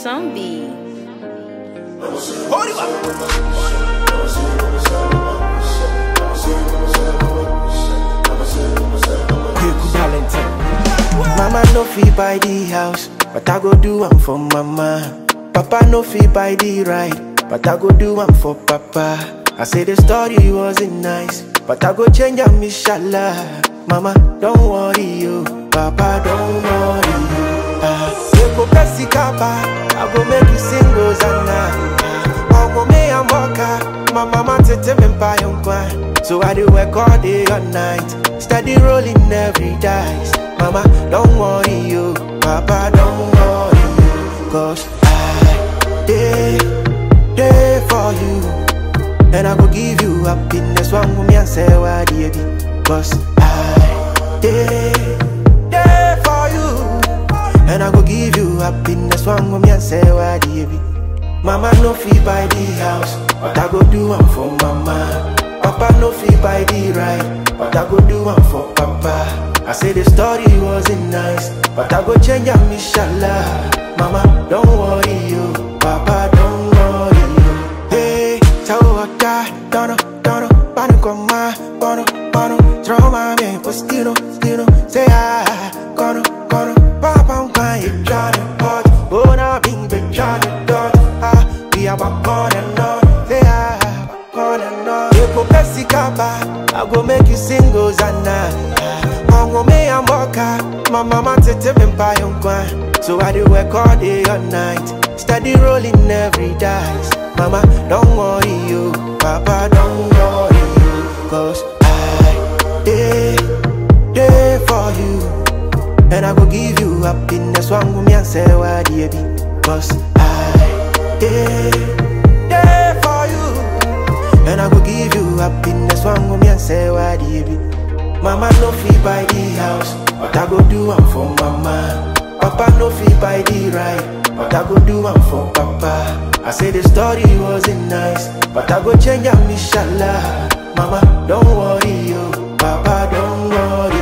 Zombie. Quick Valentine. Mama no fit buy the house, but I go do am for mama. Papa no fit buy the ride, but I go do am for papa. I say the story wasn't nice, but I go change am inshallah. Mama, don't worry you, Papa, don't worry you. Ah, you go Pepsi Kappa, I go make you sing Rosanna. Omo me and Mocha, my mama tete me buy on So I do work all day all night, steady rolling every dice. Mama, don't worry you, Papa, don't worry you, cause I day day for you. And I go give you happiness One woman and say why baby Cause I day day for you And I go give you happiness One woman and say why baby Mama no fee buy the house But I go do one for mama Papa no fee buy the ride But I go do one for papa I say the story wasn't nice But I go change am inshallah Mama don't worry you Papa don't worry you Hey Tawaka, dono, dono, pano con ma, bono, bono, troma me, postino, stino, say ah, cono, cono, papa un pa e giano, hot, bona bing be giano, dot, ah, we are back on and on, say ah, back on and on. You go Pepsi Kappa, I go make you sing Hosanna. Mongo me and Mocha, my mama tete me buy on kwan. So I do work all day all night, steady rolling every dice. Mama, don't worry you, Papa, don't worry you, cause I day day for you, and I go give you happiness. One woman and say why baby, cause I day day for you. And I go give you happiness One woman and say why baby Mama no fee buy the house But I go do one for mama Papa no fee buy the ride But I go do one for papa I say the story wasn't nice But I go change am inshallah Mama don't worry you Papa don't worry